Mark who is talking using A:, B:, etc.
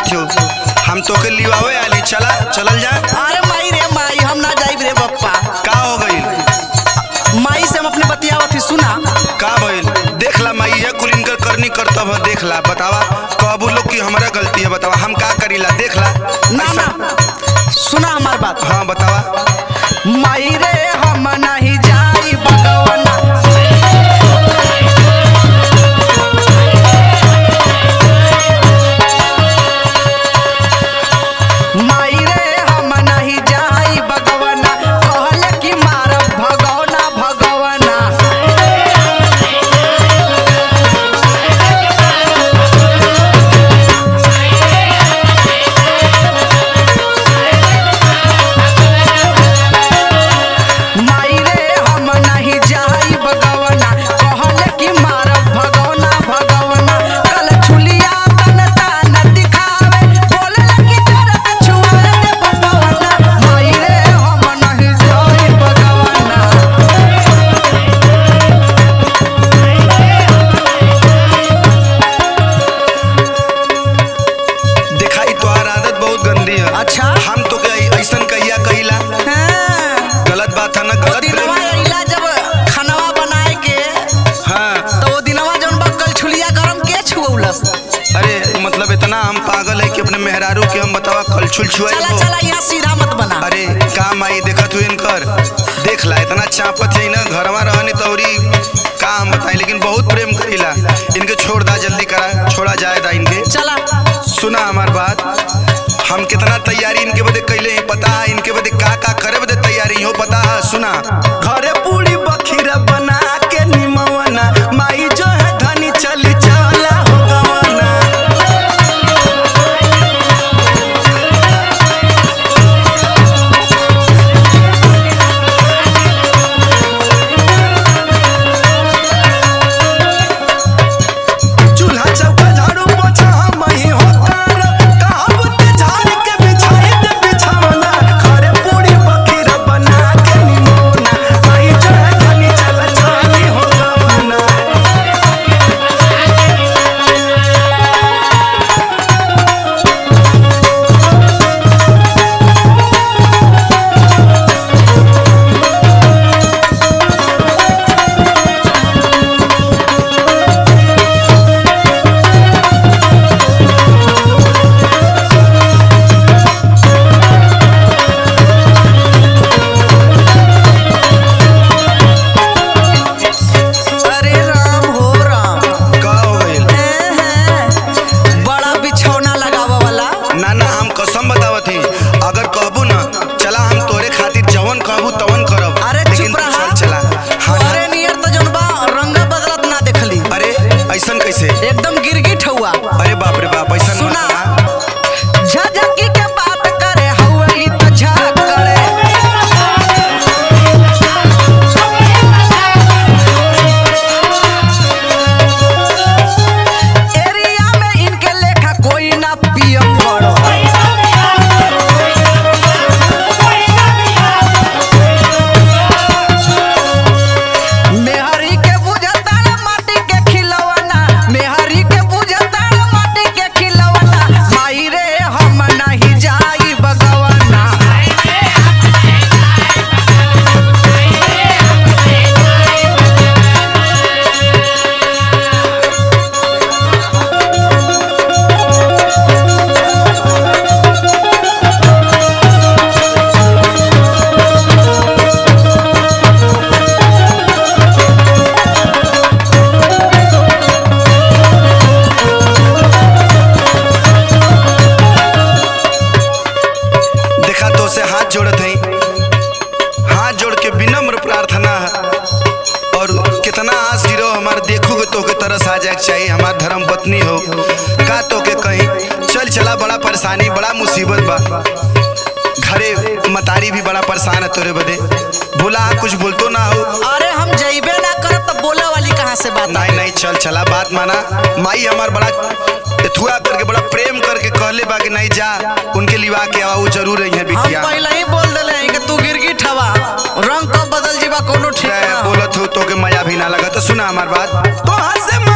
A: लागत हो हम तो के लिवावे आली चला चलल जा
B: अरे माई रे माई हम ना जाइब रे बप्पा
A: का हो गई
B: माई से हम अपने बतियावत ही सुना
A: का भइल देख ला माई ये कुल इनकर करनी करतब है देख ला बतावा कहबू लोग की हमारा गलती है बतावा हम का करीला देख ला
B: ना
A: ऐसा-
B: ना सुना हमार बात
A: हाँ बतावा
B: माई रे हम नहीं जाई भगवाना माई रे हम नहीं जाई भगवाना कहले कि मारब भगवाना भगवाना माई रे हम नहीं जाई भगवाना कहले कि मारब भगवाना भगवाना कल छुलिया तन तान दिखावे बोले लगी तेरा छुआ दे भगवाना माई रे हम नहीं जाई भगवाना
A: देखा ई तोहार आदत बहुत गंदी है
B: अच्छा
A: हम तो के ऐसन कहिया कहिला
B: हाँ
A: गलत बात है ना गलत
B: दिनवा
A: प्रेम
B: अइला जब खानवा बनाए के
A: हाँ
B: तो वो दिनवा जौन बा कल छुलिया गरम के छुऔलस
A: अरे मतलब इतना हम पागल है कि अपने मेहरारू के हम बतावा कलछुल छुआई
B: चला
A: हो
B: चला यहाँ सीधा मत बना
A: अरे काम आई देखत हुई इनकर देख ला इतना चापत है ना घरवा रहनी तौरी का हम बताई लेकिन बहुत प्रेम करीला इनके छोड़ दा जल्दी करा छोड़ा जाए दा इनके
B: चला
A: सुना हमार बात हम कितना तैयारी इनके बदे कैले हैं पता है इनके बदे का का करे बदे तैयारी हो पता है सुना घरे पूरी बखीरा बना के निमवना माई जो है धनी चली चला हो गवाना चूल्हा चौका झाड़ू पोछा हम ही होकर कहावत झाड़ के बिछाई दे बिछावना घरे पूरी बखीरा बना के निमोना माई जो है धनी चला चली हो गवाना
B: अरे राम हो राम
A: का हो गइल
B: एहे, बड़ा बिछौना लगावा वाला
A: ना ना हम कसम बतावत ही अगर कहबू ना चला हम तोरे खातिर जवन कहबू तवन करब
B: अरे
A: लेकिन
B: चुप
A: तू
B: रहा
A: चल चला हाँ
B: अरे नियर तो जौन बा रंग बदलत ना देखली
A: अरे ऐसन कैसे
B: एकदम गिरगिट हुआ
A: अरे बाप रे बाप ऐसन मत
B: सुना
A: ना।
B: झझकी के बात करे हउए ई त झक करे एरिया में इनके लेखा कोई ना पियम पड़ो मेहरी के बुझता माटी के खिलौना मेहरी के बुझता माटी के खिलौना माई रे हम नहीं जाई बगवाना
A: देखा तो से हाथ जोड़त है हाथ जोड़ के विनम्र प्रार्थना है और कितना आस गिरो हमारे देखो के तो के तरस आ जाए चाहिए हमार धर्म पत्नी हो का तो के कहीं चल चला बड़ा परेशानी बड़ा मुसीबत बा घरे मतारी भी बड़ा परेशान है तोरे बदे बोला कुछ बोलतो ना हो
B: अरे हम जइबे ना करब तो बोले वाली कहाँ से बात
A: नहीं नहीं चल चला बात माना माई हमार बड़ा एथुआ करके बड़ा प्रेम करके कहले बा कि नहीं जा उनके लिवा के आवा वो जरूर रही है
B: हम
A: बिटिया
B: पहले ही बोल दिले हैं कि तू गिरगिट हवा रंग कब बदल जीवा कोनो ठीक
A: ते
B: ना हो।
A: बोलत हो तो के मया भी ना लगा तो सुना हमार बात तो से